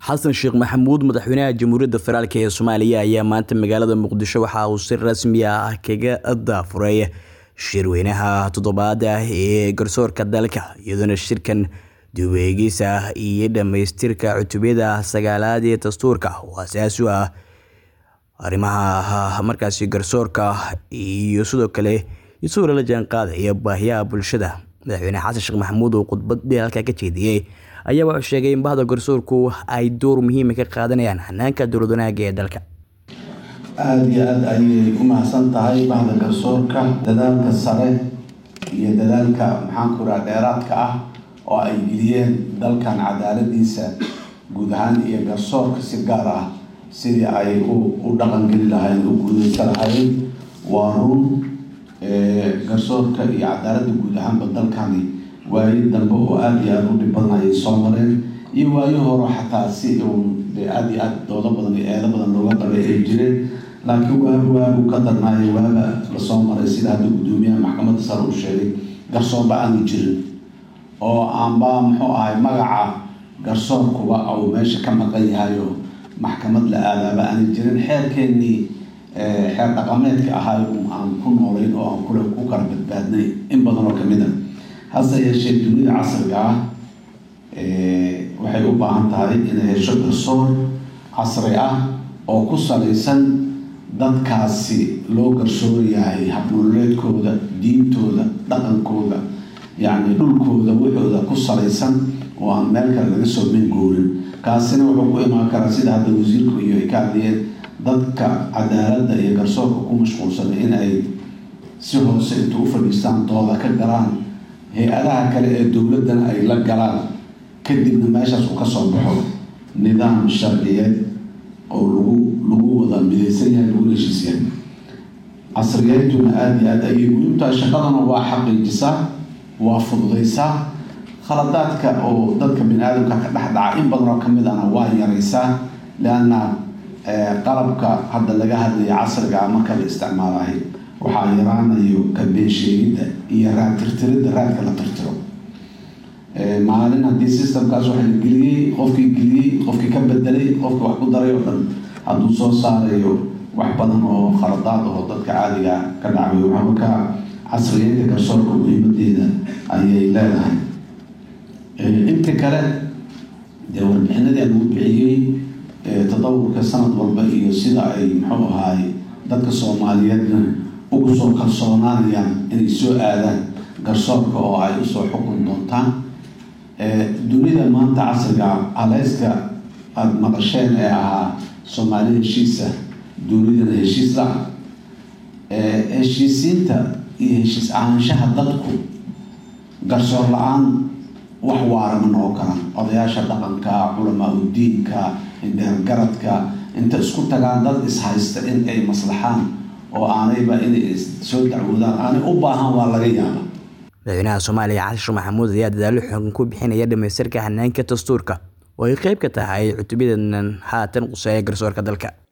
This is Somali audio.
xasan sheekh maxamuud madaxweynaha jamhuuriyadda federaalk ee soomaaliya ayaa maanta magaalada muqdisho waxa uu si rasmi ah kaga daafuray shirweynaha toddobaad ah ee garsoorka dalka iyadoona shirkan duweegisa iyo dhammaystirka cutubiyada sagaalaad ee dastuurka oo asaas u ah arrimaha markaasi garsoorka iyo sidoo kale isagoo la jaan qaadaya baahiyaha bulshada madaxweyne xasan sheekh maxamuud oo khudbadii halkaa ka jeediyey ayaa wuxuu sheegay in bahda garsoorku ay door muhiima ka qaadanayaan hanaanka dowlad wanaaga ee dalka aada iyo aada ayay u mahadsan tahay bahda garsoorka dadaalka sare iyo dadaalka maxaanku raha dheeraadka ah oo ay geliyeen dalkan cadaaladiisa guud ahaan iyo garsoorka si gaar ah sidii ay u dhaqangeli lahayn u guudeysa lahayn waa run garsoorka iyo cadaaladda guud ahaanba dalkani waayo dambe oo aada iyo aada u dhib badan ayay soo mareen iyo waayo horo xataa si uun dee aada iyo aada doodo badan iyo eedo badan looga qabay ay jireen laakiin waagu waagu ka darnaayo waaga lasoo maray sida hadda guddoomiyaha maxkamadda sare uu sheegay garsoorba aanu jirin oo aanba muxuu ahay magaca garsoorkuba uu meesha ka maqan yahayo maxkamad la aadaaba aana jirin xeerkeennii xeer dhaqameedka ahay aan ku noolayn oo aan kule ku kala badbaadnay in badan oo kamid a hase yeeshee dunida casriga ah waxay u baahan tahay inay hesho garsoor casri ah oo ku salaysan dadkaasi loo garsoorayahay habnololeedkooda diintooda dhaqankooda yacni dhulkooda waxooda ku salaysan oo aan meel kale laga soo mingoorin kaasina wuxuu ku imaan karaa sida hadda wasiirku iyo ay ka hadlayeen dadka cadaaladda iyo garsoorka ku mashquulsanay in ay si hoose inta u fadhiistaan dooda ka galaan hay-adaha kale ee dowladdana ay la galaan kadibna meeshaas uu kasoo baxo nidaam sharciyeed oo lagu lagu wada midaysan yahay lagu heshiisyahay casriyeentuna aada iyo aada ayay muhiim tahay shaqadana waa xaqiijisaa waa fududaysaa khaladaadka oo dadka bini aadamka ka dhex dhaca in badan oo kamid ahna waa yaraysaa leanna qalabka hadda laga hadlaya casrigaa marka la isticmaalahay waxaa yaraanayo kabeen sheegidda iyo raad tirtiridda raadka la tirtiro maalin haddii systemkaas waxa la geliyey qofkii geliyey qofkii ka bedelay qofkii wax ku daray oo dhan hadduu soo saarayo wax badan oo khaladaad oo dadka caadiga ka dhacay waxaa markaa casriyeynta garsoorka muhiimadeeda ayay leedahay inta kale dee warbixinadii aan ugu bixiyey tadawurka sanad walba iyo sida ay muxuu ahaay dadka soomaaliyeedna ugu soo kalsoonaanayaan inay soo aadaan garsoorka oo ay usoo xukun doontaan dunida maanta casriga aleyska aada maqasheen ee ahaa soomaali heshiisa dunidana heshiis la heshiisiinta iyo heshiis ahaanshaha dadku garsoor la-aan wax waara ma noqon karaan odayaasha dhaqanka culamaa udiinka indheergaradka inta isku tagaan dad ishaysta in ay maslaxaan oo aanayba inay soo dacwoodaan aanay u baahan waa laga yaaba madaxweynaha soomaaliya xasan sheekh maxamuud ayaa dadaalo xoogan ku bixinaya dhamaystirka hanaanka dastuurka oo ay qeyb ka tahay cutubyadan haatan quseeya garsoorka dalka